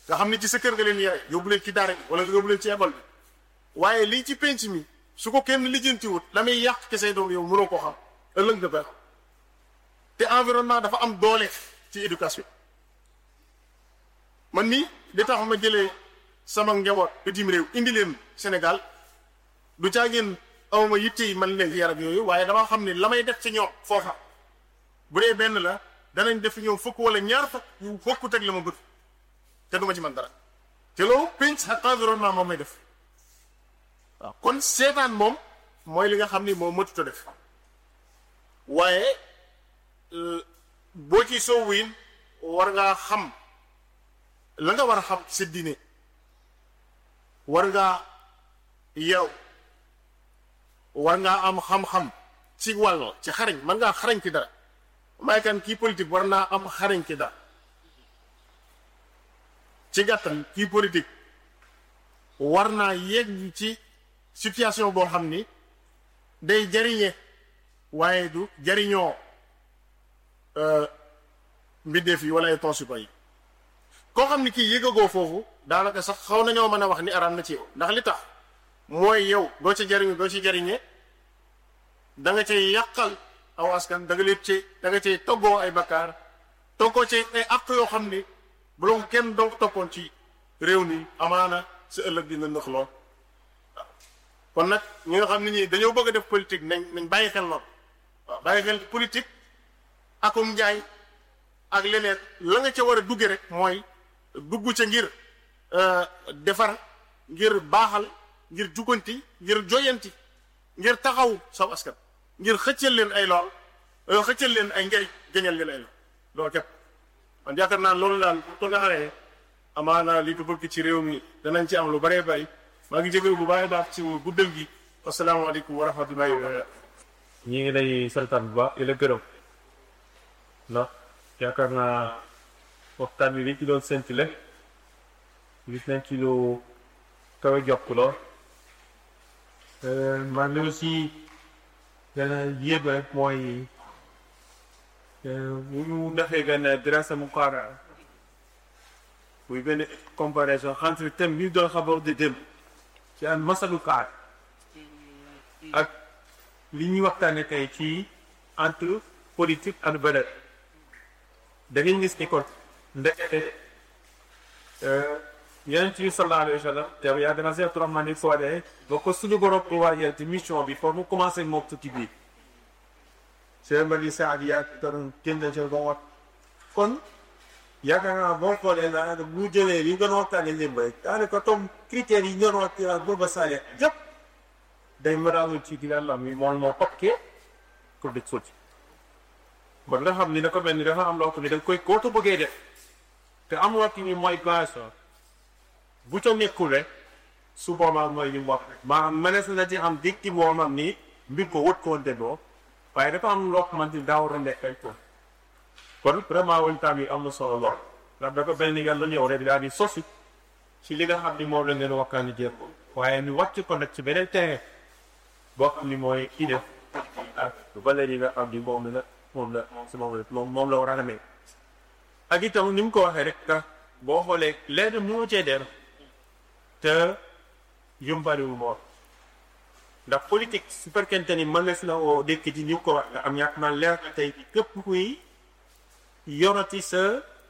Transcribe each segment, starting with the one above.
nga xam ni ci sa kër nga leen yare yóbbu leen ci daara bi wala nga yóbbu leen ci école bi waaye lii ci penc mi su ko kenn lijjantiwut la muy yàq ci say doom yow mënoo koo xam ëllëg nga baax te environnement dafa am doole ci éducation man nii li tax ma jëlee sama njaboot bitim réew indi leen Sénégal du caa ngeen awma yitte yi man leen yar ak yooyu waaye dama xam ne la may def ci ñoom foofa bu dee benn la danañ def ñoom fukk wala ñaar fukk yu bokkut ak la ma bëgg te duma ci man dara te loolu penc ak environnement moom may def waaw kon seetaan moom mooy li nga xam ni moom mëtut a def waaye boo ci soowu yin war ngaa xam la nga war a xam sa diine war ngaa yow war ngaa am xam-xam ci wàll ci xarañ man ngaa xarañ ci dara may kan kii politique war naa am xarañ ci dara ci gàttal kii politique war naa yegg ci situation boo xam ni day jariñe waaye du jariñoo mbindeef yi wala ay consupa yi koo xam ni kii yëgagoo foofu daanaka sax xaw nañoo mën a wax ni araam na ci yow ndax li tax mooy yow doo ci jariñu doo ci jariñe da nga cay yàqal aw askan da nga leen ci da nga cay toggoo ay bakkaar toggoo ci ay àq yoo xam ni bu la kenn donc toppoon ci réew mi amaana sa ëllëg dina nëx lool kon nag ñi nga xam ne ñii dañoo bëgg a def politique nañ nañ bàyyi xel noonu waaw bàyyi xel politique akum njaay ak leneen la nga ca war a dugge rek mooy dugg ca ngir defar ngir baaxal ngir juganti ngir joyanti ngir taxaw saw askan ngir xëccal leen ay lool xëccal leen ay njariñ jañal leen ay lool loolu képp man yaakaar naa loolu daal ko nga xamee amaana li ko bëgg ci réew mi danañ ci am lu bëree bëri maa ngi jégalu bu baax baax ci guddal gi asalaamaaleykum wa rahmatullahi wa barakatuh ñi ngi lay santaan bu baax di la gërëm ndax yaakaar naa waxtaan bi liñ ci doon séntile gis nañ ci lu kawe jokk lool man li aussi gën a yéeb rek mooy bu ñu defee benn dirasa mu xaara muy benn comparaison entre thème bi ñu doon xabar di dem ci an masalu kaar ak li ñuy waxtaane tey ci entre politique ak valeur da ngeen gis ni kon ndekete yeneen ci sallallahu alayhi wa sallam te yaa dana seet Abdourahmane ni soodee ba ko suñu borom ko waajal ci mission bi pour mu commencé moom tukki bi seen mbali saad yaa doon génn ci ba wat kon yaakaar naa boo xoolee daanaka bu jëlee li ñu doon waxtaanee lépp rek daanaka comme critères yi ñu doon waxtaan booba saale yëpp day mëraawul ci di yàlla mi moom moo tokkee pour di sotti ba nga xam ni dafa mel ni dafa am loo xam ne da nga koy kootu bëggee def te am loo xam ni mooy base bu ca nekkul rek su boobaa mooy li mu wax maanaam mënees na ci am dikki moo xam ni mbir ko wët koo déggoo waaye dafa am loo xamante ni daa war a nekk ay ko kon vraiment waxtaan bi am na solo lool ndax dafa mel ni yàlla ñëw rek daal di sosi ci li nga xam ni moom la leen waxtaan di jéem waaye ñu wàcc ko nag ci beneen terrain boo xam ni mooy kii def ak valeur yi nga xam ni moom la moom la si moom la moom la war a amee ak itam ni mu ko waxee rek ka boo xoolee leer mu cee der te yumbariwul moom ndax politique su fekkente ni mën na si la woo dëkk ji ni mu ko wax nga am ñàkk man leer tey képp kuy yorati sa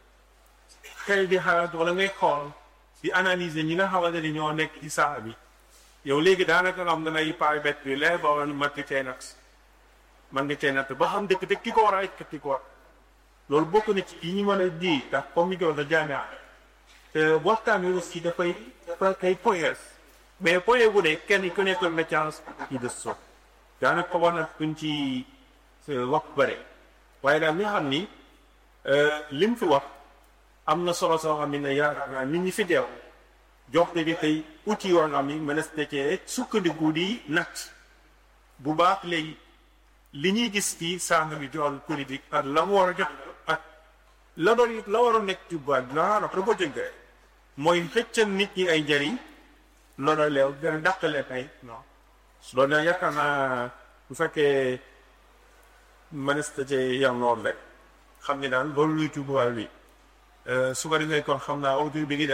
xel di xalaat wala ngay xool di analyser ñi nga xamante ni ñoo nekk ci saa bi yow léegi daanaka nga xam da ngay pare bet bi leer ba war man nga cee nag man nga cee natt ba xam dëkk dëkk ki ko war a ek ki ko war loolu bokk na ci yi ñu mën a di ndax comme ni ko wax jaamia te waxtaan wi aussi dafay dafa kay poyees mais poye bu ne kenn ku nekk na chance ci de so daanaka ko war na kuñ ci wax bëre waaye daal li xam ni lim fi wax am na solo soo xam ne yaakaar naa nit ñi fi deew jox na bi tey outil yoo xam ni mënees na cee sukkandiku di natt bu baax léegi li ñuy gis fii sàng bi jool politique ak la mu war a jox ak la doon la war a nekk ci baat bi la da ko jënkee mooy xëccal nit ñi ay njëriñ loolu leew gën a dàqale ay non loolu nag yaakaar naa bu fekkee mënees na cee yam noonu rek xam ni daal loolu luy tubaab bi su ko defee kon xam naa audio bi ngi